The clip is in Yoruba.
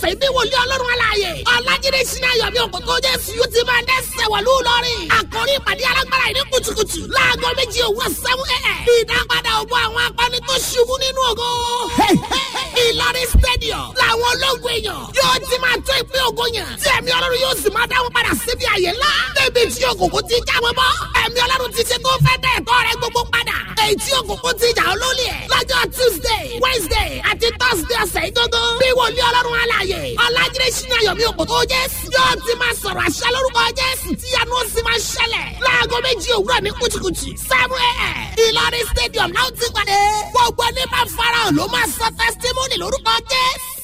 ọ̀sẹ̀ bí wòlíì ọlọ́run aláàyè ọ̀làjídé sinmi ayọ̀mí òkòtò jésù yóò ti máa dẹ́sẹ̀ wọ̀lú lọ́rìn àkórí ìpàdé alágbára ìní kùtùkùtù láago méjì òwúrọ̀ sẹ́wọ́n ẹ̀ ìdápadà ògbó àwọn akọni tó ṣubú nínú ògo ìlọrin stadium làwọn ológun èèyàn yóò ti máa tó ìpín ògo yẹn tí ẹ̀mí ọlọ́run yóò sì máa dáwọn padà síbi àyè ńlá débi tí òkùnkùn ti já wọn bọ́ ẹ̀mí ọlọ́run ti ṣe tó fẹ́ dẹ̀ ẹ̀tọ́ rẹ gbogbo padà èyí tí òkùnkùn ti jà olólì ẹ̀ lọ́jọ́ tuesday wednesday àti thursday ọ̀sẹ̀ ìgbógún bí wòlíì ọlọ́run alààyè ọ̀làjídé sínú ayọ̀mí òkòtò jésù yóò ti máa sọ̀rọ̀ àṣẹ lórúkọ jésù tí yanu ó sì máa ṣẹlẹ̀ láago méjì òwúrọ̀ ní kùtùkùtù seven a.m. ìlọrin stadium náà ti pàdé gbogbo ẹni máa farahàn ló máa sọ testimony lórúkọ jésù.